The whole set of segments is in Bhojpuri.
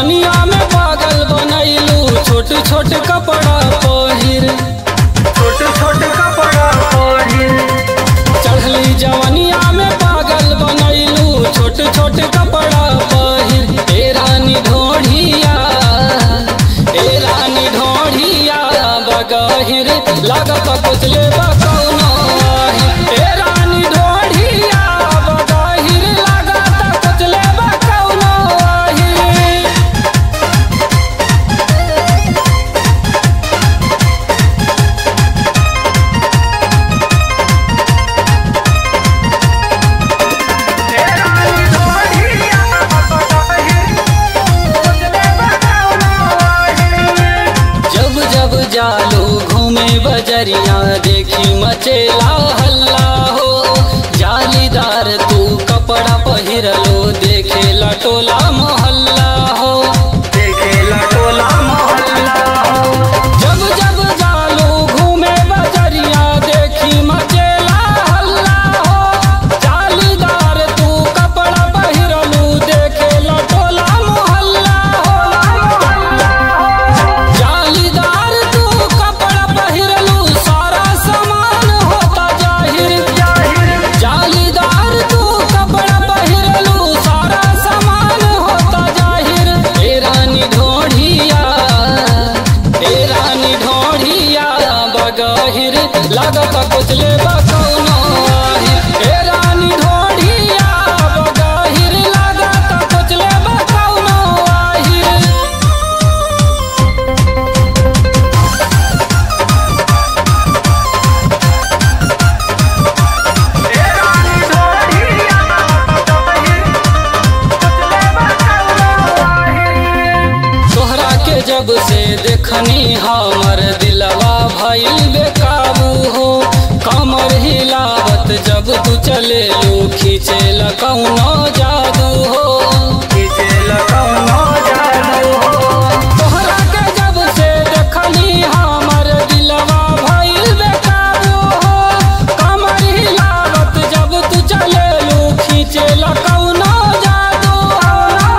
जवनिया में पागल बनैलू छोट छोट कपड़ा पहिर छोट छोट कपड़ा पहिर चढ़ली जवनिया में पागल बनैलू छोट छोट कपड़ा पहिर ए रानी ढोढ़िया ए रानी ढोढ़िया बगहिर लागत कुचले बकौनो आहिर। ए रानी ढोढ़िया बगहिर लागत कुचले बकौनो आहिर। तेरा निधोरिया पहिर उजले बकौनो पहिर जब जब जालू घूमे बजरिया देखी मचेला हल्ला हो जालीदार तू कपड़ा पहिरलो देखे लटोला मोहल्ला हो देखेला टोला मोहल्ला जब जब जालू घूमे बजरिया देखी मचेला हल्ला हो जालीदार तू कपड़ा पहिरलू देखे लटोला मोहल्ला हो जालीदार तू कपड़ा पहिरलू सारा सामान होता जाहिर जाहिर जालीदार तू कपड़ा पहिरलू सारा सामान होता जाहिर ए रानी ढोढ़िया ए रानी ढोढ़िया बगहिर लागत कुचले बकौनो आहिर ए रानी ढोढ़िया बगहिर लागत कुचले बकौनो आहिर तेरा निधोरिया पहिर उजले बकौनो पहिर तोहरा के जब से देखनी हमर दिलवा भइल बेकाबू हो कमर हिलावत जब तू चले लू खींचे कौनो जादू हो खींचेला कौनो जादू हो तोहरा के जब से देखनी हमर दिलवा भइल बेकाबू हो कमर हिलावत जब तू चले लू खींचे कौनो जादू हो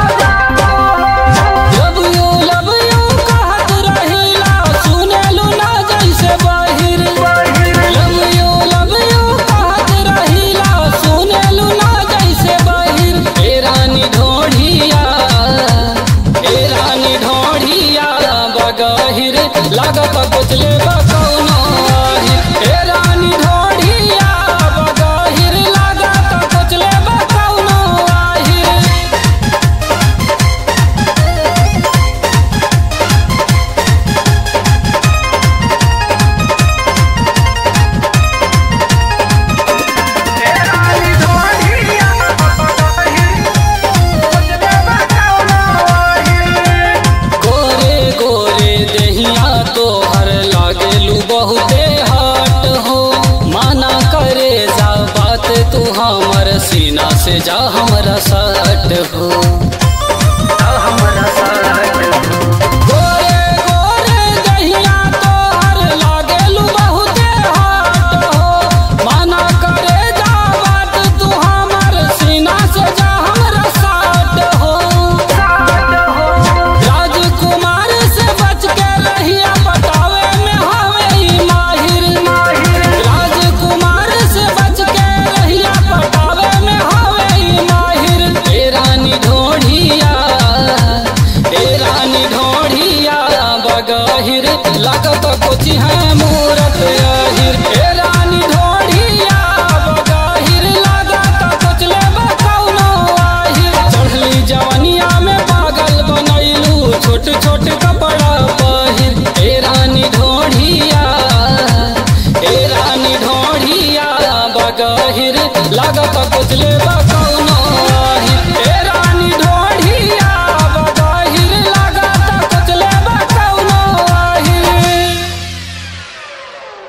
लव यू लव यू कहत रहिला सुनेलू ना जैसे बाहिर लव यू लव यू कहत रहिला सुनेलू ना जैसे बाहिर ए रानी ढोढ़िया ए रानी ढोढ़िया बगहिर लागत कुचले बकौनो आहिर ए रानी ढोढ़िया बगहिर लागत कुचले बकौनो आहिर तेरा निधोरिया पहिर उजले बकौनो पहिर गोरे गोरे दहिया तोहर लागेलू बहुते हट हो माना करे जा बात तू हमर सीना से जा हमरा सट हो हमरा साथ गोरे गोरे दहिया तोहर लागेलू बहुते हट हो माना करे जा बात तू हमर सीना से जा हमरा सट हो राजकुमार से बच के रहिया पटावे में हवे ई माहिर राजकुमार से बच के रहिया पटावे में हवे ई माहिर ए रानी ढोढ़िया ए रानी ढोढ़िया बगहिर लागत कोची है मूरत अहिर ए रानी ढोढ़िया बगहिर लागत कोचले बकौनो आहिर चढ़ली जवनिया में पागल बनैलू छोट छोट कपड़ा पहिर ए रानी ढोढ़िया ए रानी ढोढ़िया बगहिर लागत कुचले बकौनो